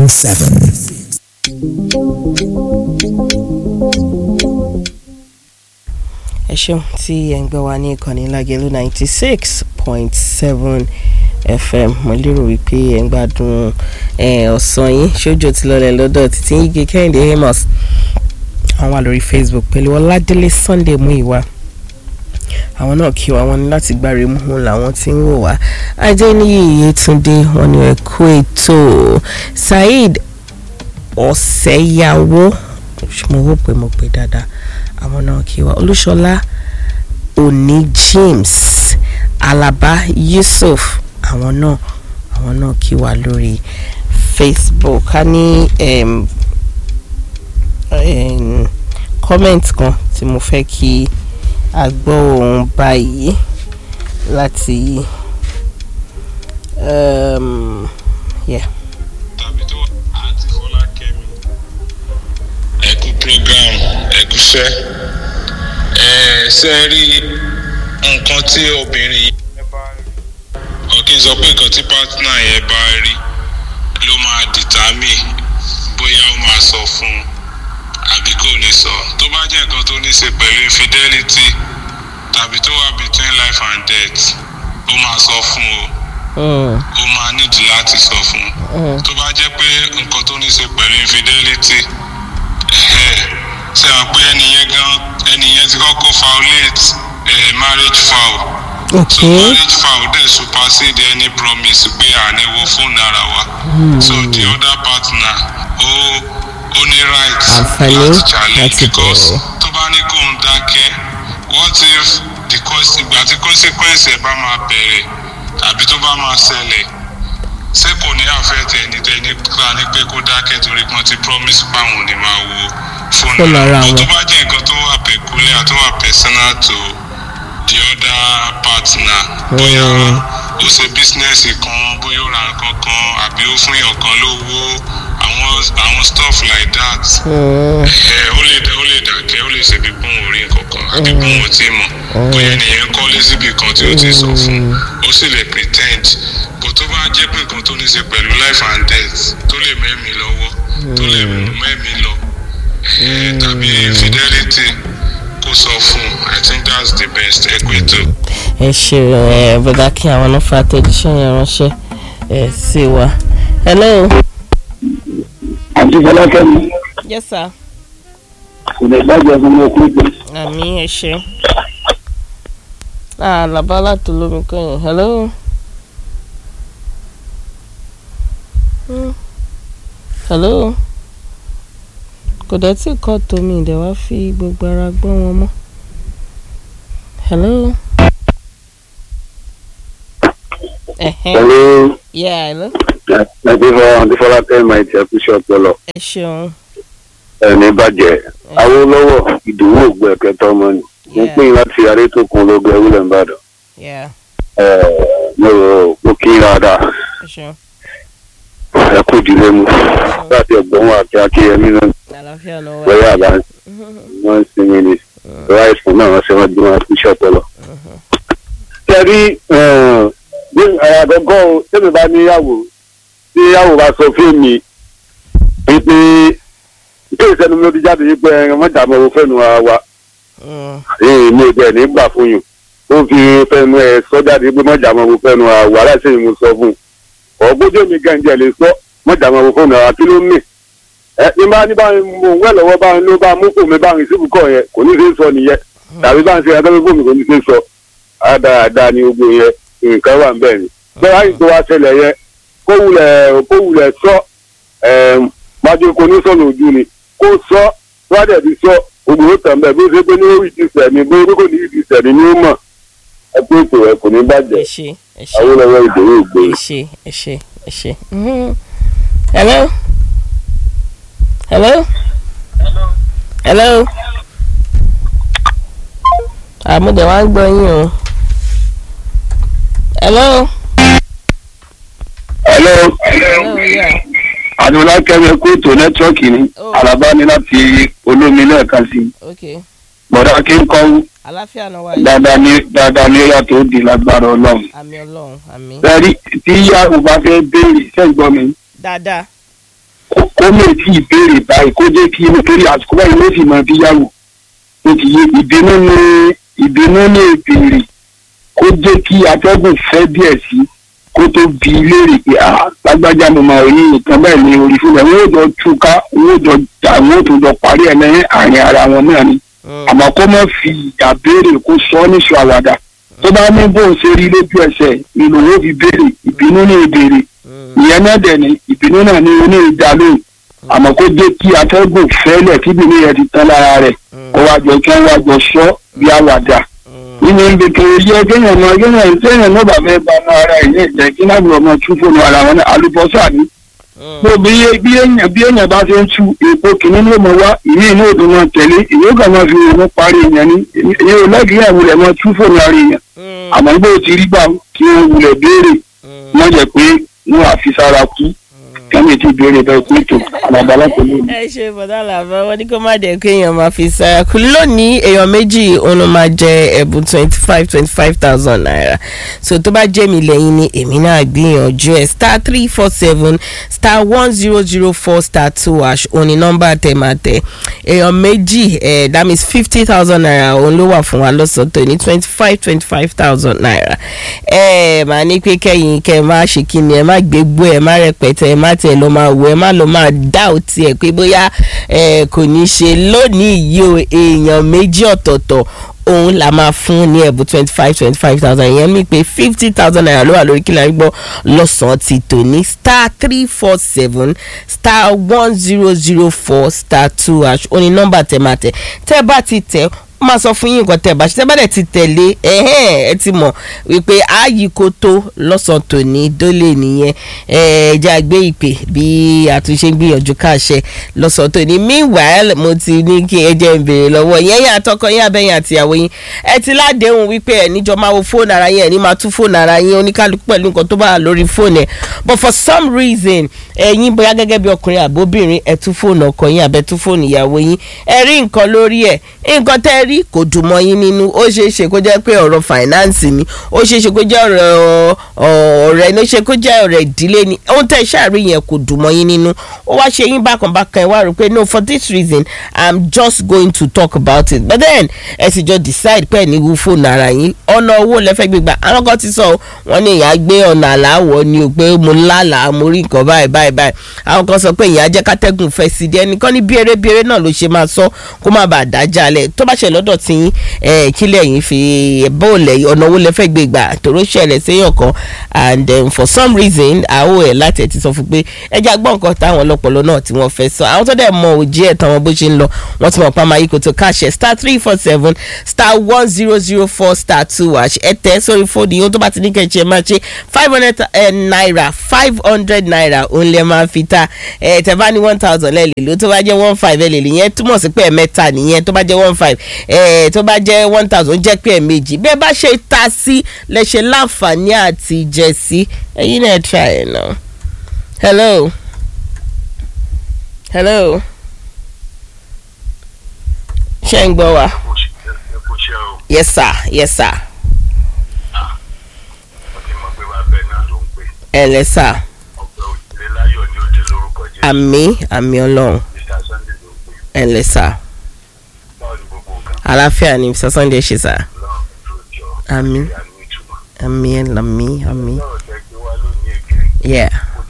107. ẹ ṣeun tí ẹ ń gbọ́ wa ní ìkànnì lágẹ̀lú ninety six point seven fm mo lérò wípé ẹ ń gbádùn ọ̀sán yín ṣojú ti lọlẹ̀ lọ́dọ̀ títí yíge kẹ́hìndé amos àwọn wà lórí facebook pẹ̀lú ọládélé sunday muiwa àwọn náà kí wa wọn ní láti gbáre mú làwọn tí ń wò wá adéníyì yétúndé wọn ni ẹ kú ètò saheed ọ̀sẹ̀yàwó mo wò pé mo pè dáadáa àwọn náà kí wa olúṣọlá òní james alaba yusuf àwọn náà àwọn náà kí wa lórí facebook a ní um, um, comment kan tí mo fẹ́ kí a gbọ́ ohun báyìí láti um, yeah. tàbí tó àǹtí fọlákẹ́mi ẹ̀kú program ẹ̀kúṣẹ́ ẹ̀ ṣe rí nǹkan tí obìnrin yẹn bá rí ọ̀kí n sọ pé nǹkan tí pátánà yẹn bá rí ló máa dìtámì bóyá ó máa sọ fún un àbí kò ní sọ tó bá jẹ́ nǹkan tó ní ṣe pẹ̀lú infidelity tàbí tó wà between life and death ó máa sọ fún o Mm, ó máa nídìí láti sọ fún un mm, tó bá jẹ́ pé nǹkan tó ní ṣe pẹ̀lú infidelity ẹ̀hẹ́, ṣe hàn pé ẹnìyẹn gan ẹnìyẹn ti kọ́kọ́ violate eh, marriage vow so okay. marriage vow dẹ̀ supersede any promise pé àníwó fóònù ara wa so the other partner ó ó ní right Àǹfààní láti challenge láti because bẹ̀rẹ̀. tó bá ní kó ń dákẹ́ what if the cons ìgbà tí consequence ẹ̀ bá máa bẹ̀rẹ̀ tàbí tó bá máa ṣẹlẹ̀ ṣé kò ní àfẹ́tẹ̀ ẹni tẹ́ni ká ní pé kó dákẹ́ torí pọ́n ti promise páwọn ò ní máa wo fóònù Fóònù ara But wọn. tó bá jẹ́ nǹkan tó wà peculiar tó wà personal to the other partner bóyá Mm. ó ṣe bísínẹ́sì kan bóyá ó ra nǹkan kan àbí ó fún yàn kan lówó àwọn àwọn stuff like that Mm, ẹ ó lè ó lè dàkẹ́ ó lè ṣe bí pọ́n orí nǹkan kan àbí pọ́n ò tí mọ̀ bóyá ènìyàn kọ́lé síbi kan tí ó ti sọ fún ó sì lè pretend bó tó bá jẹ́ pé nǹkan tó ní ṣe pẹ̀lú life and death tó lè mẹ́mí lọ́wọ́ tó lè mẹ́mí lọ ẹ tàbí fidelity kó sọ fún i think that's the best ẹ pé tó. ẹ ṣe ẹ bọ́dá kí àwọn náà fa àtẹ̀jíṣẹ́ yẹn ránṣẹ́ ẹ sí wa. hello. àti fọlákẹ́mi yes sir. kò lè gbàgbé fún mi kú pé àmì ẹ ṣe. ah làbá láti olómi kẹyìn hello. Hmm. hello. kò dẹ̀ tí kọ́ tómi ìdẹ̀ wá fi gbogbo ara gbọ́ wọn mọ́. hello. ẹ̀hẹ́n pẹ̀lú yeah hello. àti fọ àti fọlákẹ́mi máa ti ẹkú sí ọpọlọ ẹ ṣeun. ẹni bàjẹ́ awólọ́wọ̀ ìdòwò ògbó ẹ̀kẹta ọmọ ni mo Yeah. pín in láti arétòkun ológun ewúlẹ̀ ńbàdàn yeah mo rò mo kí n dáadáa ẹ ṣeun. ẹ kú ìdílé mu láti ẹ̀gbọ́n wa àti akíyẹmí náà àlàáfíà ló wà. lọ́yà àbá wọ́n ń sinmi ni lọ́yà ìsìn náà wọ́n ṣe wọ́n dín wọn kú sí ọpọlọ. tẹ̀rí bí àgọ́gọ́ tẹ́mi bá níyàwó tí yàwó bá sọ fún mi wípé ìké ìsẹ́nu mi ó ti jáde wípé ẹran mọ́jà mọ́ owó fẹ́nu ara wa Mm, èyí mi ò jẹ́ nígbà fún yùn ó fi fẹ́nu ẹ̀ sọ jáde pé mọ́jà mọ́ owó fẹ́nu ara wa aláìsí mi mo sọ fún un ọ̀gbọ́dọ̀ mi gànjẹ́ lè sọ mọ́jà mọ́ owó fẹ́nu ara kí ló mì ẹ ní bá ní báyìí mo ń wẹ̀ lọ́wọ́ báyìí ló bá mú kò mi báyìí síbù kọ̀ yẹn kò ní í ṣe é sọ nìyẹn tàbí bá ń ṣe ẹgbẹ́ gbogbo mi kò ní í ṣe é sọ àdáadáa ni gbogbo yẹn nǹkan wà ń bẹ̀ ni bẹ́ẹ̀ láyé tó wá ṣẹlẹ̀ yẹn kó wulẹ̀ kó wulẹ̀ sọ májú kò ní sọ̀nà ojú ni kó sọ wádẹ̀ bí sọ gbogbo ó tàn bẹ́ẹ̀ bí ó ṣe pé ní orí ti sẹ̀mí bí ó kò ní ìdí sẹ̀mí ni ó mọ̀ ẹ pé ètò ẹ kò ní ẹ bàjẹ́ ṣe ẹ ṣe awolowo ìdòwò ìgbé ẹ ṣe ẹ ṣe ẹ ṣe. Mhm. hello. hello. hello. àmúdẹ̀ wá ń gbọ́ yín o. hello. hello hello yeah. àdúrà kẹ́mi kó ètò nẹ́tíwọ́ọ̀kì ni Oh. àlàbá ni láti olómi lẹ́ẹ̀kan sí okay bọ̀dá kí n kọ́ àlàáfíà náà wà yìí. dáadáa ní dáadáa ní yàtọ̀ ó di lágbára ọlọ́run. àmì ọlọ́run àmì. Bẹ́ẹ̀ni tí ìyàwó bá fẹ́ béèrè sẹ́gbọ́n mi dáadáa. kó- kó lè tí ìbéèrè báyìí kó jẹ́ kí nítorí àsìkò báyìí ló sì máa bí yàwó ó ti yé ìbínú ní ìbínú ní ìbéèrè kó jẹ́ kí atẹ́gùn fẹ́ díẹ̀ sí kó tó bi léèrè pé ah lágbájá mo máa rí nǹkan bẹ́ẹ̀ ní orí fún mi wọ́n ó jọ túká wọ́n ó jọ jà wọ́n ó tún jọ parí ẹ̀ lẹ́yìn àárín ara wọn náà ni àmọ́ kó má fi ìjà béèrè kó sọ ọ́ níṣọ àwàdà tó bá ní bóun ṣe rí lójú ẹsẹ̀ ìlú wo fi béèrè ìbínú ní ìbéèrè ìyẹn náà dẹ̀ ni ìbínú náà ní oní ìjà lóhùn àmọ́ kó jẹ́ kí atẹ́gùn fẹ́lẹ̀ kí ìbínú yẹn ti tán lára rẹ̀ kó wá jọ kí wọ́n wá jọ sọ bí àwàdà nínú ibi tó yẹ kéèyàn mọ kéèyàn kéèyàn náà bá fẹ́ ba ara ẹ̀ ní ìjẹ́ kí náà bí ọmọ tún fóònù ara wọn náà alùpùpù ní bó bí bí èèyàn bí èèyàn bá ṣe ń tu èpo kìíní ló mọ wá ìmí inú òdùn náà tẹ̀lé ìwé kan máa fi òun parí èèyàn ní èyí ò lẹ́gìí àwọn wulẹ̀ máa tú fóònù ara èèyàn àmọ́ bó ti rí gbà kí wọ́n wulẹ̀ béèrè wọ́n jẹ́ pé wọ́n àfi sára kú kẹ́mi ti béèrè bẹ́ẹ̀ pé tó àlàbálà tó lónìí. ẹ ṣe bọ̀dá làbẹ́ wọn ní kó má dẹ̀ kó èèyàn máa fi sára kù lónìí èèyàn méjì òun ló máa jẹ ẹ̀bùn twenty five twenty five thousand naira so tó bá jẹ́ mi lẹ́yìn ni èmi náà gbìyànjú ẹ̀ star three four seven star one zero zero four star two hash òun ni nọ́mbà tẹ̀ máa tẹ̀ èèyàn méjì ẹ̀ that means fifty thousand naira òun ló wà fún wa lọ́sọ̀tọ̀ ní twenty five twenty five thousand naira ẹ máa ní pé kẹ́yìn kẹ́ ẹ má ṣe kí ni ẹ má gbégbó ẹ má rẹpẹtẹ ẹ má tẹ̀ lọ́ máa wọ ẹ má lọ́ máa dá òtí ẹ pé bóyá ẹ kò ní ṣe lónìí yìí o èèyàn méjì ọ̀tọ̀ọ̀tọ̀ òun la máa fún ní ẹ̀bùn twenty five twenty five thousand ìyẹn mi pé fifty thousand naira ló wà lórí kílà gbọ́ lọ́sàn-án ti tòní star three four seven star one zero zero four star two hash ó ní nọ́mbà tẹ̀ máa tẹ̀ tẹ́ bá ti tẹ̀ ó máa sọ fún yín nǹkan tẹ̀ bá ṣe tẹ́ bá dẹ̀ ti tẹ̀lé ẹ̀hẹ́n ẹ ti mọ̀ wípé ààyè kò tó lọ́sàn-án tòní dólè nìyẹn ẹ̀ẹ́dẹ́ àgbé ìpè bí àtúnṣe ń gbìyànjú káàṣẹ lọ́sàn-án tòní meanwhile mo ti ní kí ẹ jẹ́ ń béèrè lọ́wọ́ yẹn yẹn àtọkọ yín abẹ́yìn àtìyàwó yín ẹ ti ládéhùn wípé ẹ níjọ máa wo fóònù ara yín ẹ ní máa tún fóònù ara yín oníkálukú pẹ̀lú nǹkan tó bá wà lórí fóònù ẹ but for some reason ẹ̀yin bóyá gẹ́gẹ́ bí ọkùnrin àbóbìnrin ẹ tún fóònù ọkọ yín àbẹ tún fóònù ìyàwó yín ẹ rí nǹkan lórí ẹ nǹkan tẹ́ ẹ rí kò dùn mọ́ yín nínú ó ṣeé ṣe kó jẹ́ pé ọ̀rọ̀ finance ni ó ṣeé ṣe kó jẹ́ ọ̀rọ̀ ọ̀rẹ́ ní ó ṣe kó jẹ́ ọ̀rẹ́ ìdílé ni ohun tẹ́ ẹ ṣàrí yẹn kò dùn mọ́ yín nínú ó wá ṣe yín bákan bákan ẹ wá rò pé no for this reason i'm just going to talk about it but then ẹ sì jọ decide pé ẹ ní wú fóònù ara yín ọ̀nà owó lẹ́fẹ̀ẹ́ gbégbá àwọn kan ti sọ wọ́n ní ìyá gbé ọ̀nà àláwọ̀ ni o pé mo lálàá mo rí nǹkan báyìí báyìí báyìí àwọn kan sọ pé ìyá jẹ́ kátẹ́gùn fẹ́ sí di ẹnìkan ní bíere bíere náà ló ṣe máa sọ kó má bàa dájà lẹ̀ tó bá ṣe lọ́dọ̀ tí yín kílẹ̀ yín fi bóòlẹ̀ ọ̀nà owó lẹ́fẹ̀ẹ́ gbégbá tòró ṣẹlẹ̀ séyàn kan and um, for some reason àwọ̀ ẹ̀ láti ẹ̀ ti sọ fún pé ẹja gbọ́ nǹkan táwọn ọlọ́pọ̀lọ́ náà tí wọ́n fẹ́ sọ àwọn tó dẹ̀ mọ òjì ẹ̀ tán wọn bó ṣe ń lọ wọ́n ti mọ̀ pa máa yí kò tó káṣẹ star three four seven star one zero zero four star two hash ẹ tẹ sórí fóònù yìí ó tó bá ti ní kẹ́ẹ̀ṣẹ́ ẹ máa ṣe five hundred naira five hundred naira òun lè máa fi ta ẹ tẹ bá ní one thousand lẹ́ẹ̀lì ló tó bá jẹ́ one five lẹ́ẹ̀lì yẹn túmọ̀ sí pé ẹ̀mẹ́ta nìyẹn tó bá jẹ́ one five ẹ tó bá jẹ́ one thousand jẹ́ pé ẹ̀mejì bẹ́ẹ̀ bá ṣe ta sí lẹ́ṣẹ̀ láǹfààní àti jẹ sí ẹ̀yin náà try ẹ̀ náà hello hello ṣé ń gbọ́ wa yes sir yes sir ẹ lẹ sir àmì àmì ọlọ́run ẹ lẹ sir àlàáfíà ni mr sunday ṣe sir àmì àmì àmì àmì yeah.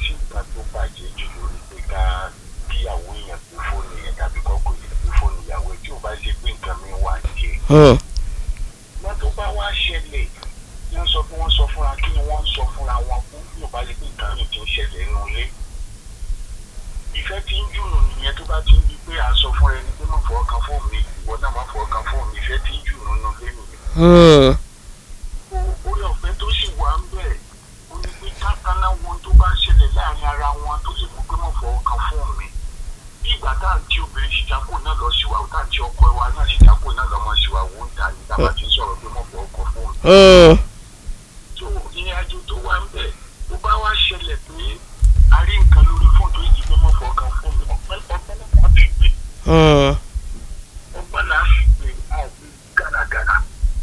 Hmm. wọ́n tó bá wá ṣẹlẹ̀ wọ́n sọ pé wọ́n sọ fúnra kí ni wọ́n sọ fúnra wọn fún yóò bá lè pé nǹkan mi ti ń ṣẹlẹ̀ nínú ilé. ìfẹ́ tí ń jùnù nìyẹn tó bá ti ń di pé à ń sọ fún ẹni pé má fọwọ́ kan fóònù mi ìwọ náà má fọwọ́ kan fóònù mi ìfẹ́ tí ń jùnù nínú ilé nìyẹn. orí ọ̀fẹ́ tó sì wà ń bẹ̀ ó ní pé kákaná wọn tó bá ṣẹlẹ̀ láàrin ara wọn tó lè mú pé má fọwọ́ kan fóònù mi bí ìgbà tá à ń tí obìnrin ṣìjákò náà lọ síwá tá à ń tí ọkọ wa náà ṣìjákò náà lọ mọ síwá wò ń ta ní tá a bá ti sọ̀rọ̀ pé mọ̀ fọ́ ọkọ̀ fóònù. tó ìrìn àjò tó wà ń bẹ̀ tó bá wá ṣẹlẹ̀ pé a rí nǹkan lórí fóònù tó yìí pé mọ̀ fọ́ ọkọ̀ fóònù ọ̀pẹ́ ọ̀pẹ́ náà fi gbé. ọgbọ́n náà fi gbé àìsí gàràgàrà.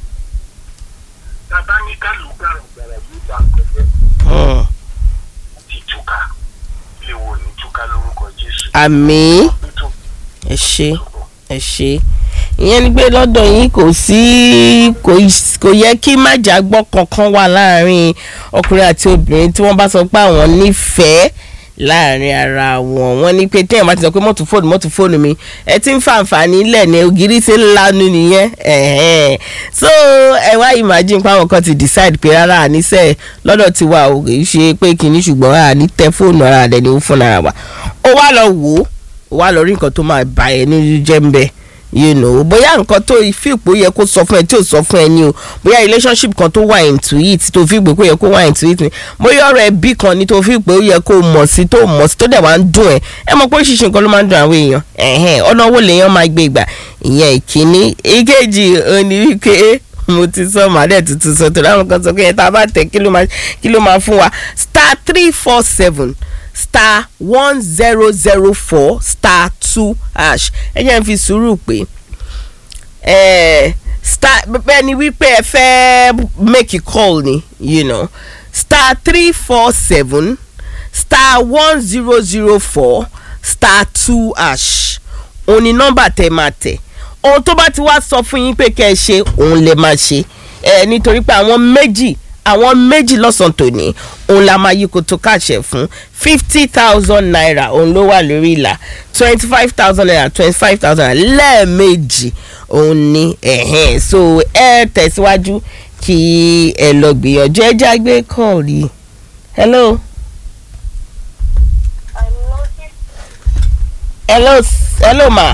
bàbá ní ká lù gàràgàrà yóò dà pẹ́pẹ́. ti túká ilé wo ní túká lórúkọ Jésù. àmì ẹ ṣe ẹ ṣe ìyẹn ni pé lọ́dọ̀ yín kò sí kò ì- kò yẹ kí májàgbọ́ kankan wà láàrin ọkùnrin àti obìnrin tí wọ́n bá sọ pé àwọn nífẹ̀ẹ́ láàrin ara wọn wọ́n ní pé téèyàn bá ti sọ pé mọ́tò fóònù mọ́tò fóònù mi ẹ ti ń fa àǹfààní lẹ̀ ní ògiri ṣe ń lanu nìyẹn ẹ̀hẹ́n. so ẹ wá imagine pé àwọn kan ti decide pé rárá àníṣe lọ́dọ̀ tiwa ò kì í ṣe pé kìíní ṣùgbọ́n àní tẹ fóònù ara rẹ̀ ní fún ara wa ó wá lọ wò ó ó wá lọ rí nǹkan tó máa bà ẹ́ nínú jẹ́ ń bẹ́ẹ̀ you know bóyá nǹkan tó fi pé ó yẹ kó sọ fún ẹ tí ò sọ fún ẹ ní o bóyá relationship kan tó wà into it tó fi pé kó yẹ kó wà into it ni bóyá ọ̀rọ̀ ẹbí kan ni tó fi pé ó yẹ kó mọ̀ sí tó mọ̀ sí tó dẹ̀ wá ń dùn ẹ ẹ mọ̀ pé oríṣiríṣi nǹkan ló máa ń dùn àwọn èèyàn ẹ̀hẹ́n ọ̀nà owó lèèyàn máa gbé ìgbà ìyẹn ìkíní ìkejì òní wípé mo ti sọ màdẹ tuntun sọ tó láwọn kan sọ pé ẹ tá a bá tẹ kí ló máa kí ló máa fún wa star three four seven star one zero zero four star two hash ẹ jẹ́ n fi sùúrù pé eh, star bẹ́ẹ̀ ni wípé ẹ fẹ́ make a call ni you know star three four seven star one zero zero four star two hash òun ni nọ́mbà tẹ máa tẹ̀ ohun tó bá ti wá sọ fún yín pé kẹ́ ẹ ṣe òun lè máa ṣe ẹ nítorí pé àwọn méjì àwọn méjì lọ́sàn-án tòní òun la máa yí koto káàṣẹ fún fifty thousand naira òun ló wà lórí ìlà twenty five thousand naira twenty five thousand naira lẹ́ẹ̀mejì òun ni ẹ̀hẹ́n so ẹ tẹ̀síwájú kí ẹ lọ gbìyànjú ẹ jágbe kọ́ọ̀rì hello hello s- hello ma.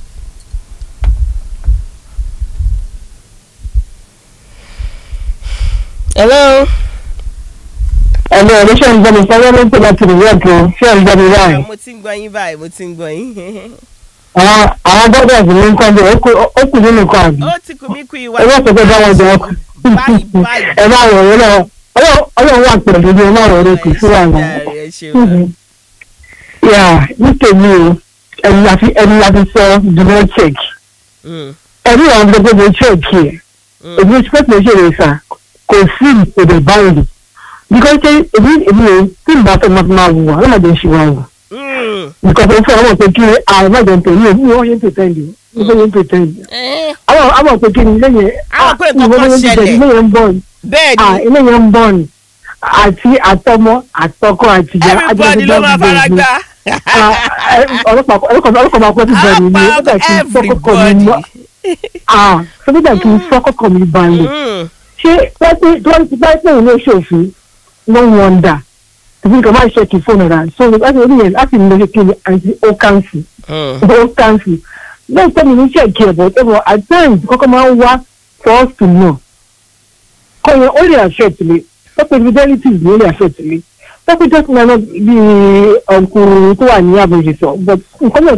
hello. ẹ̀mí ọ̀rẹ́ ṣe ń gbọ́ mi sọ́wọ́ ló ń pè láti rí rẹ̀ tó ṣé ń gbọ́ mi báyìí. mo ti ń gbọ́ yín báyìí mo ti ń gbọ́ yín. àwọn àwọn brothers ní nǹkan bí ó kù nínú nǹkan àbí. ó ti kù mí kú ìwà. ẹ bá sọ pé báwọn jẹ ọkọ. báyìí báyìí. ẹ má wọ̀ ọ́ lọ́wọ́ ọlọ́run wà pẹ̀lú ní ẹ má wọ̀ ọ́ kù sí wà náà. ẹ ṣeun. yà nítorí o ẹni láti ẹni láti sọ dùnmọ́ check Mm, ẹni àwọn gbogbo mo check yẹ mm, èmi expect mo ṣe lè sà kò sí ìpèdè báyìí because ṣe èmi èmi ò tí ì bá fẹ́ máa máa wù wá ọlọ́mọdé ń ṣe wá wù mm. nǹkan tó ń fẹ́ ọmọ pé kí àwọn májọ ń tẹ̀lé òun wọ́n yẹn ń tẹ̀lé òun wọ́n yẹn ń tẹ̀lé Eh, àwọn àwọn pé kí ni lẹ́yìn Àwọn pé nǹkan kan ṣẹlẹ̀. ilé yẹn ń bọ̀ ni bẹ́ẹ̀ ah ni ilé yẹn ń bọ̀ ni àti àtọmọ àtọkọ àtìyá everybody ló máa fara gbá. ọlọ́pàá ọlọ́pàá máa pẹ́ sí bẹ̀rẹ̀ mi nígbà tí fọ́kọ̀kọ̀ mi everybody. mọ́ ah nígbà tí fọ́kọ̀kọ̀ mi balẹ̀ Mm, ṣé pẹ́pẹ́ tí wọ́n ti bá pẹ́ ìlú ìṣòfin no wonder tàbí nǹkan máa ń ṣe kì í fóònù rà so láti orí yẹn láti lè ṣe kí ni àti ó kàǹsì mm, ó kàǹsì lẹ́yìn tẹ́mi ní ṣèkì ẹ̀bọ̀ ẹ̀bọ̀ at times kọ́kọ́ máa ń wá for us to know kọ́ yẹn ó lè affect mi pẹ́pẹ́ fidelities ni ó lè affect mi pẹ́pẹ́ just na bí ọkùnrin tó wà ní àbòjì sọ but nǹkan náà